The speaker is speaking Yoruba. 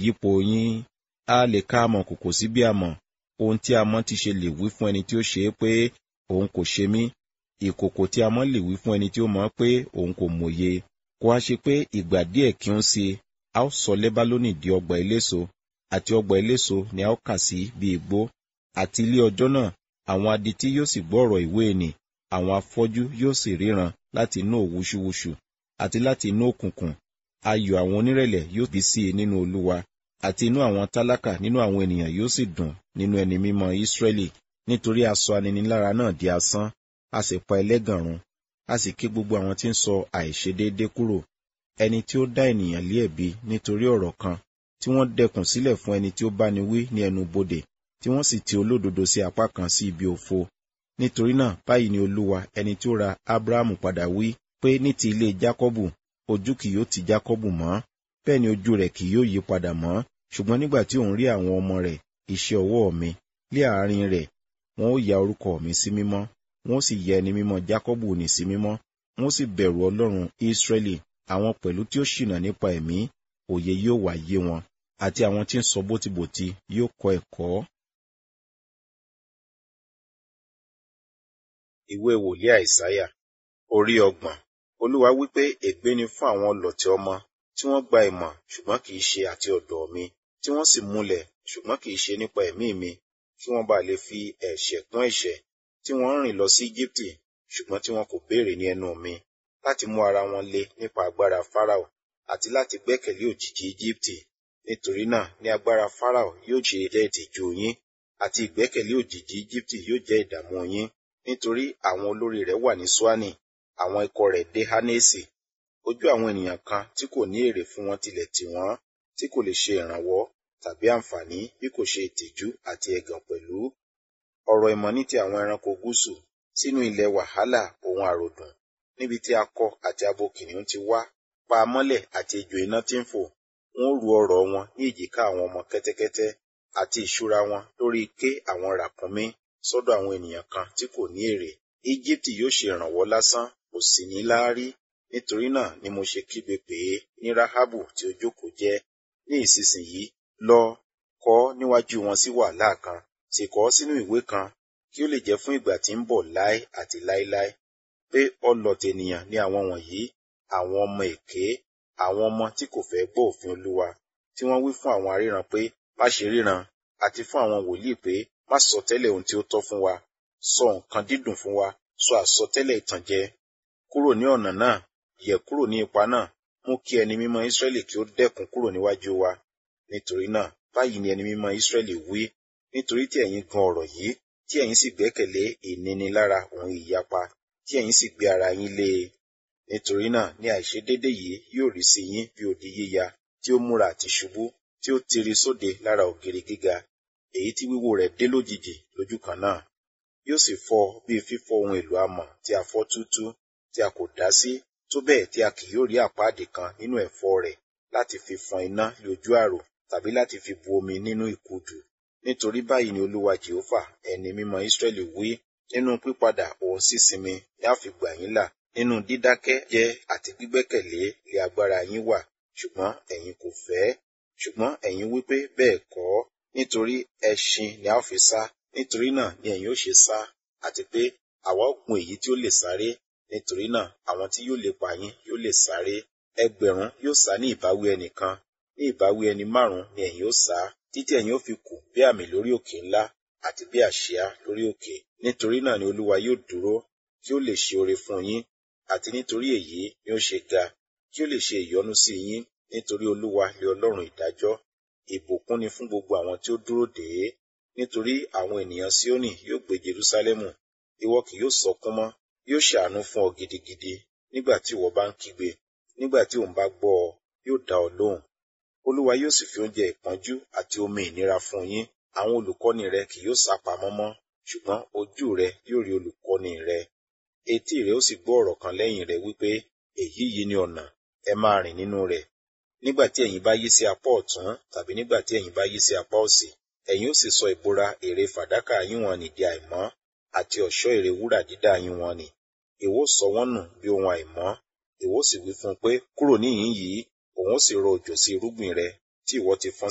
yípo yín a lè ká amọ̀ kòkò sí bí amọ̀ ohun tí a mọ̀ ti ṣe lè wí fún ẹni tí ó ṣe é pé òun kò ṣe mí ìkòkò tí a mọ̀ lè wí fún ẹni tí ó mọ̀ pé òun kò mòye kó a ṣe pé ìgbà díẹ̀ kí ó ń ṣe a ó sọ lẹ́bálónì di ọgbà eléso àti ọgbà eléso ni a ó kà sí bí igbó àti ilé ọjọ́ náà àwọn adití yóò sì gbọ́ ọ̀rọ̀ ìwé nì àwọn afọ́jú yóò sì ríran láti inú òwúṣúwúṣù àti láti inú òkùnkùn ayọ̀ àwọn onírẹ̀lẹ̀ yóò bí sí i nínú olúwa àti inú àwọn tálákà nínú àwọn ènìyàn yóò sì dùn nínú ẹni mímọ́ ísírẹ́lì nítorí a sọ aninilára náà di asán a sì pa ẹlẹ́gàn run a sì ké gbogbo àwọn tí ń sọ àìṣedéédé kúrò ẹni tí ó dá ènìyàn lé ẹ̀bi nítorí ọ̀rọ̀ kan tí wọ́n dẹkùn sílẹ̀ fún ẹni tí ó bá ni wí ní ẹnu bodè tí wọ́n sì ti olódodo sí apá kan sí ibi òfo nítorí náà báyìí ni olúwa ẹni tí ó ra ábúráhámù padà wí pé ní ti ilé jákọ́bù ojú kì yóò ti jákọ́bù mọ́ bẹ́ẹ̀ ni ojú rẹ̀ kì yóò yí padà mọ́ ṣùgbọ́n nígbà tí òun rí àwọn ọmọ rẹ̀ iṣẹ́ ọwọ́ mi lé àárín rẹ̀ wọn ó ya orúkọ mi sí mímọ́ wọn ó sì yẹ ẹni mímọ́ jákọ́bù nì sí mímọ́ wọn ó sì bẹ̀rù ọlọ́run ísírẹ́lì àwọn pẹ̀lú tí ó ṣìnà nípa ẹ̀mí òye yóò wá yé wọn àti àwọn tí ń sọ bótibòti yóò kọ́ ẹ̀kọ́. ìwé wòlíì àìsáyà orí ọgbọ̀n olúwa wípé ègbé ni fún àwọn ọlọ̀tẹ̀ ọmọ tí wọ́n gba ìmọ̀ ṣùgbọ́n kì í ṣe àti ọ̀dọ̀ mi tí wọ́n sì múlẹ̀ ṣùgbọ́n kì í ṣe nípa ẹ̀mí mi kí wọ́n bá lè fi ẹ̀ṣẹ̀ kún ẹ̀ṣẹ̀ tí wọ́n ń rìn lọ sí Íjíbítì ṣùgbọ́n tí wọn kò béèrè ní ẹnu mi láti mú ara wọn le nípa agbára Fáráò àti láti gbẹ́kẹ̀lé òjìji Íjíbítì nítorí náà ní agbára Fáráò yóò ṣe jẹ́ ìtìjú yín àti ìgbẹ́kẹ̀lé òjìji Íjíbítì yóò jẹ́ ìdààmú yín nítorí àwọn olórí rẹ̀ wà ní Ṣúánì àwọn ikọ̀ rẹ̀ dé Hánésì ojú àwọn ènìyàn kan tí kò ní èrè fún wọn tilẹ̀ tì wọ́n tí kò lè ṣe ìrànwọ́ tàbí àǹfààní bí kò ṣe ìtìjú àti ẹ̀gàn pẹ̀lú ọ̀rọ̀ ìmọ̀ ní ti àwọn ẹranko gúúsù sínú ilẹ̀ wàhálà ohun àròdùn níbi tí akọ àti abo kìnìún ti wá pa mọ́lẹ̀ àti ejò iná tí ń fò wọn ó ru ọrọ̀ wọn ní èjìká àwọn ọmọ kẹ́tẹ́kẹ́tẹ́ àti ìṣúra wọn lórí ike àwọn ràkúnmí sọ́dọ̀ àwọn ènìyàn kan tí kò ní èrè Íjíbítì yóò ṣe ìrànwọ́ lásán kò sì ní láárí nítorí náà ni mo ṣe kígbe pè é ní Ráhábù tí ó jókòó jẹ́ ní ìsinsìnyí lọ kọ níwájú wọn sí wàhálà kan sì kọ sínú ìwé kan kí ó lè jẹ́ fún ìgbà tí ń bọ̀ láé àti láéláé pé ọlọ̀tẹ̀ ènìyàn ni àwọn wọ̀nyí àwọn ọmọ èké àwọn ọmọ tí kò fẹ́ gbọ́ òfin Olúwa tí wọ́n wí fún àwọn aríran pé má ṣe ríran àti fún àwọn wòlíì pé má sọ tẹ́lẹ̀ ohun tí ó tọ́ fún wa sọ nǹkan dídùn fún wa sọ àsọtẹ́lẹ̀ ìtànjẹ kúrò ní ọ̀nà náà yẹ̀ kúrò ní ipa náà mú kí ẹni mímọ́ Ísírẹ́lì kí ó dẹ́kun kúrò níwájú wa nítorí náà báyìí ni ẹni mímọ́ Ísírẹ́lì wí nítorí tí ẹ̀yin gan ọ̀rọ̀ yìí tí ẹ̀yin sì gbẹ́kẹ̀lé ìnínilára òun ìyapa tí ẹ̀yin sì gbé ara yín lé e nítorí náà ní àìṣedédé yìí yóò rí sí yín bí odi yíya tí ó múra àti ṣubú tí ó tiri sóde lára ògiri gíga èyí tí wíwó rẹ̀ dé lójijì lójú kan náà yóò sì fọ́ bí fífọ́ ohun èlò amọ̀ tí a fọ́ túútúú tí a kò dá sí tó bẹ́ẹ̀ tí a kì yóò rí àpáàdì kan nínú ẹ̀fọ́ rẹ̀ láti fi fọn iná lé ojú àrò tàbí láti fi bu omi nínú ìkudù nítorí báyìí ni olúwa jehova ẹni mímọ́ Ísírẹ́lì wí nínú pípadà òun sísinmi ni a fi gbà yín là nínú dídákẹ́ jẹ́ àti gbígbẹ́kẹ̀lé lé agbára yín wà ṣùgbọ́n ẹ̀yin kò fẹ́ ṣùgbọ́n ẹ̀yin wípé bẹ́ẹ̀ kọ́ nítorí ẹṣin ni a ó fi sá nítorí náà ni ẹ̀yin ó ṣe sá àti pé àwa ó gun èyí tí ó lè sáré nítorí náà àwọn tí yóò lépa yín yóò lè sáré ẹgbẹ̀rún yóò sá ní ìbáwí ẹnìkan ní ìbáwí ẹni márùn ni ẹ̀yin ó sá títí ẹ̀yin ó fi kù bí àmì lórí òkè ńlá àti bí àsíá lórí òkè nítorí náà ni olúwa yóò dúró kí ó lè ṣe oore fún yín àti nítorí èyí ni ó ṣe ga kí ó lè ṣe ìyọ́nú sí yín nítorí olúwa lé ọlọ́run ìdájọ́ ìbùkún ni fún gbogbo àwọn tí ó dúró dè é nítorí àwọn ènìyàn Síónì yóò gbé Jerúsálẹ́mù ìwọ kì yóò sọkún mọ́ yóò ṣàánú fún ọ gidigidi nígbà tí ìwọ bá ń kígbe nígbà tí òun bá gbọ́ ọ yóò dá ọ lóhùn olúwa yóò sì fi oúnjẹ ìpọ́njú àti omi ìnira fún yín àwọn olùkọ́ni rẹ kì yóò sá pamọ́ mọ́ ṣùgbọ́n ojú rẹ yóò rí olùkọ́ni rẹ etí rẹ ó sì gbọ́ ọ̀rọ̀ kan lẹ́yìn rẹ wípé èyí yìí ni ọ̀nà ẹ máa rìn nínú rẹ̀ nígbà tí ẹ̀yin bá yí sí apá ọ̀tún tàbí nígbà tí ẹ̀yin bá yí sí apá òsì ẹ̀yin ó sì sọ ìbora ère fàdákà yín wọn nì di àìmọ́ àti ọ̀ṣọ́ ère wúrà dídá yín wọn nì ìwọ sọ wọ́n nù bí ohun àìmọ́ ìwọ sì wí fún un pé kúrò níhìn yìí òun ó sì rọ òjò sí irúgbìn rẹ tí ìwọ ti fọ́n